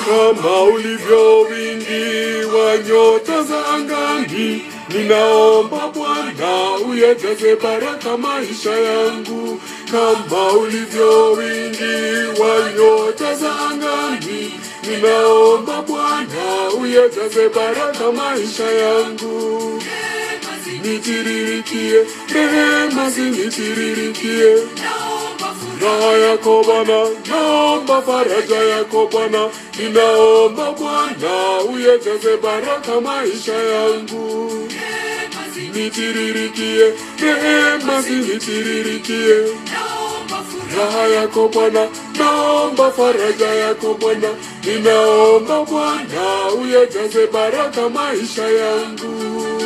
kama ulivyo wingi wa nyota za angani. Ninaomba Bwana uyajaze baraka maisha yangu kama ulivyo wingi wa nyota za angani. Ninaomba Bwana uyajaze baraka maisha yangu, nitiririkie rehema zinitiririkie raha yako Bwana, naomba faraja yako Bwana, ninaomba Bwana uyajaze baraka maisha yangu, nitiririkie rehema zinitiririkie raha yako Bwana, naomba faraja yako Bwana, ninaomba Bwana uyajaze baraka maisha yangu.